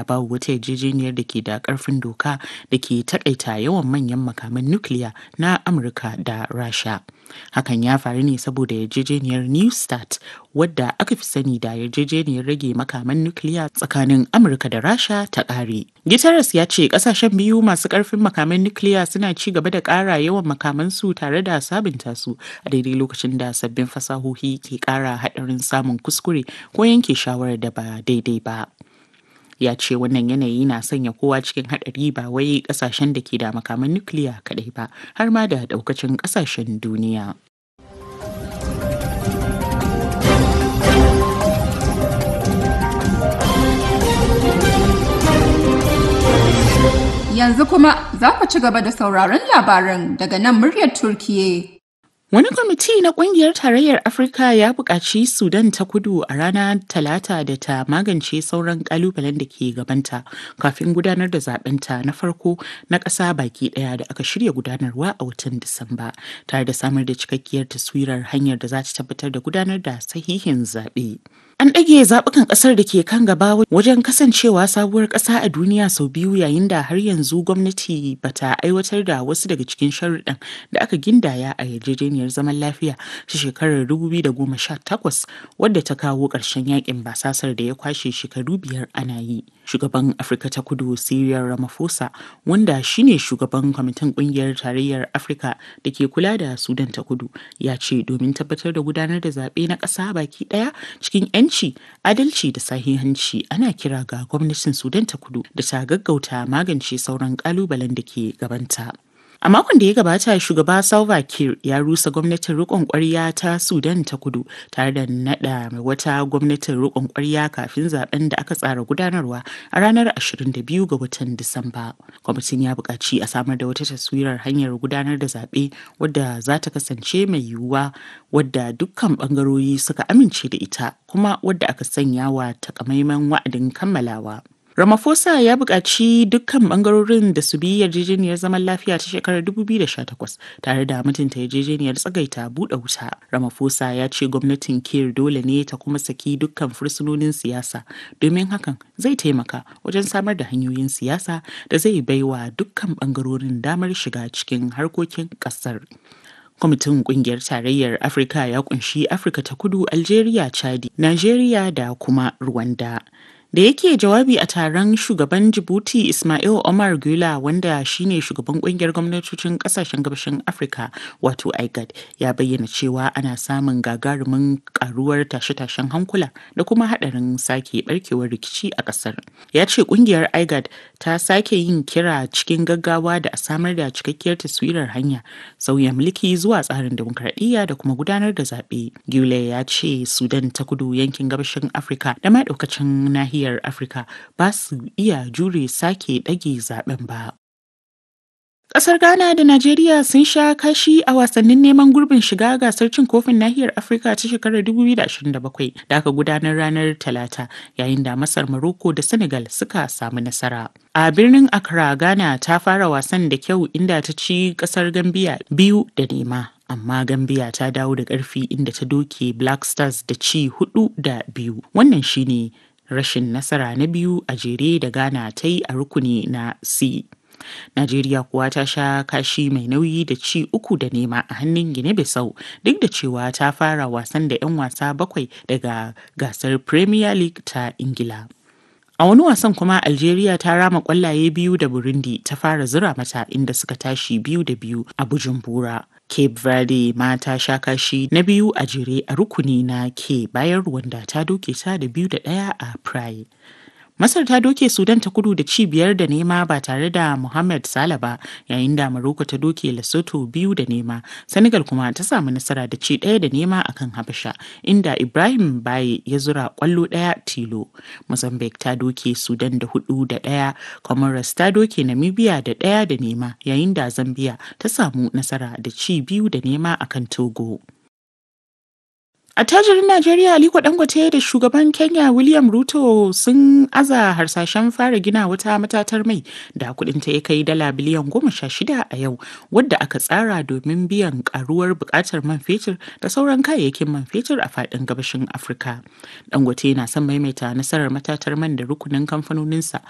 da babu wata yarjejeniyar da ke da ƙarfin doka da ke takaita yawan manyan makaman nukiliya na Amurka da Rasha. Hakan ya faru ne saboda yarjejeniyar New START wadda aka fi sani da yarjejeniyar rage makaman nukiliya tsakanin Amurka da Rasha ta ƙare. Guterres ya ce ƙasashen biyu masu ƙarfin makaman nukiliya suna ci gaba da ƙara yawan makamansu tare da sabunta su a daidai lokacin da sabbin fasahohi ke ƙara haɗarin samun kuskure ko yanke shawarar da ba daidai ba. ya ce wannan yanayi na sanya kowa cikin haɗari ba wai ƙasashen da ke da makaman nukiliya kaɗai ba har ma da ɗaukacin ƙasashen duniya. Yanzu kuma za ku ci gaba da sauraron labaran daga nan muryar Turkiye. Wani kwamiti na kungiyar tarayyar Afirka ya buƙaci Sudan ta kudu a ranar Talata da ta magance sauran ƙalubalen da ke gabanta kafin gudanar da zaɓenta na farko na ƙasa baki ɗaya da aka shirya gudanarwa a watan Disamba, tare da samar da cikakkiyar taswirar hanyar da za ta tabbatar da gudanar da sahihin zaɓe. An ɗage zaɓukan ƙasar da ke kan gaba wajen kasancewa sabuwar ƙasa a duniya sau biyu yayin da har yanzu gwamnati bata aiwatar da wasu daga cikin sharuɗan da aka gindaya a yarjejeniyar zaman lafiya ta shekarar 2018 wadda ta kawo ƙarshen yakin basasar da ya kwashe shekaru biyar ana yi. Shugaban Afirka ta Kudu Cyril Ramaphosa wanda shine shugaban kwamitin ƙungiyar tarayyar Afirka da ke kula da Sudan ta Kudu ya ce domin tabbatar da gudanar da zaɓe na ƙasa baki ɗaya cikin 'yanci adalci da sahihanci ana kira ga gwamnatin sudan ta kudu da ta gaggauta magance sauran kalubalen da ke gabanta a makon da ya gabata shugaba salva kiir ya rusa gwamnatin rikon kwarya ta sudan ta kudu tare da nada wata gwamnatin rikon kwarya kafin zaben da aka tsara gudanarwa a ranar 22 ga watan disamba kwamitin ya buƙaci a samar da wata taswirar hanyar gudanar da zaɓe wadda za ta kasance mai yiwuwa wadda dukkan ɓangarori suka amince da ita kuma wadda aka sanya wa takamaiman wa'adin kammalawa Ramaphosa ya buƙaci dukkan ɓangarorin da su bi yarjejeniyar zaman lafiya ta shekarar 2018 tare da mutunta yarjejeniyar tsagaita buɗe wuta. Ramaphosa ya ce gwamnatin Kir dole ne ta kuma saki dukkan fursunonin siyasa domin hakan zai taimaka wajen samar da hanyoyin siyasa da zai baiwa dukkan ɓangarorin damar shiga cikin harkokin ƙasar. kwamitin kungiyar tarayyar afirka ya kunshi afirka ta kudu algeria chadi nigeria da kuma rwanda da yake jawabi a taron shugaban jibuti ismail omar gula wanda shine shugaban kungiyar gwamnatocin kasashen gabashin afirka wato igad ya bayyana cewa ana samun gagarumin karuwar tashe-tashen hankula da kuma hadarin sake barkewar rikici a kasar ya ce kungiyar igad ta sake yin kira cikin gaggawa da a samar da cikakkiyar taswirar hanya sauya mulki zuwa tsarin demokradiyya da kuma gudanar da zaɓe gule ya ce sudan ta kudu yankin gabashin afirka da ma ɗaukacin nahiyar nahiyar Afirka ba su iya jure sake ɗage zaben ba. Ƙasar Ghana da Najeriya sun sha kashi a wasannin neman gurbin shiga gasar cin kofin nahiyar Afirka ta shekarar 2027 da aka gudanar ranar Talata yayin da Masar Morocco da Senegal suka samu nasara. A birnin Accra, Ghana ta fara wasan da kyau inda ta ci ƙasar Gambia biyu da nema. amma gambia ta dawo da ƙarfi inda ta doke black stars da ci hudu da biyu wannan shine rashin nasara na biyu a jere da ghana ta yi a rukuni na c Najeriya kuwa ta sha kashi mai nauyi da ci uku da nema a hannun Gine Bissau duk da cewa ta fara wasan da 'yan wasa bakwai daga gasar Premier League ta Ingila. A wani wasan kuma Algeria ta rama kwallaye biyu da Burundi ta fara zura mata inda suka tashi biyu da biyu a Bujumbura. Cape Verde ma ta sha kashi na biyu a jere a rukuni na ke bayan Rwanda ta doke ta da biyu da ɗaya a Praia. Masar ta doke Sudan ta kudu da ci biyar da nema ba tare da Mohamed Salah ba yayin da Morocco ta doke Lesotho biyu da nema. Senegal kuma ta samu nasara da ci ɗaya da nema akan Habasha inda Ibrahim Baye ya zura kwallo ɗaya tilo. Mozambique ta doke Sudan da hudu da ɗaya, Comoros ta doke Namibia da ɗaya da nema yayin da Zambia ta samu nasara da ci biyu da nema akan Togo. Attajirin Najeriya Aliko Dangote da shugaban Kenya William Ruto sun aza harsashen fara gina wata matatar mai da kudinta ya kai dala biliyan goma sha shida a yau wadda aka tsara domin biyan karuwar bukatar man fetur da sauran kayayyakin man fetur a fadin gabashin Afirka. Dangote na son maimaita nasarar matatar man da rukunin kamfanoninsa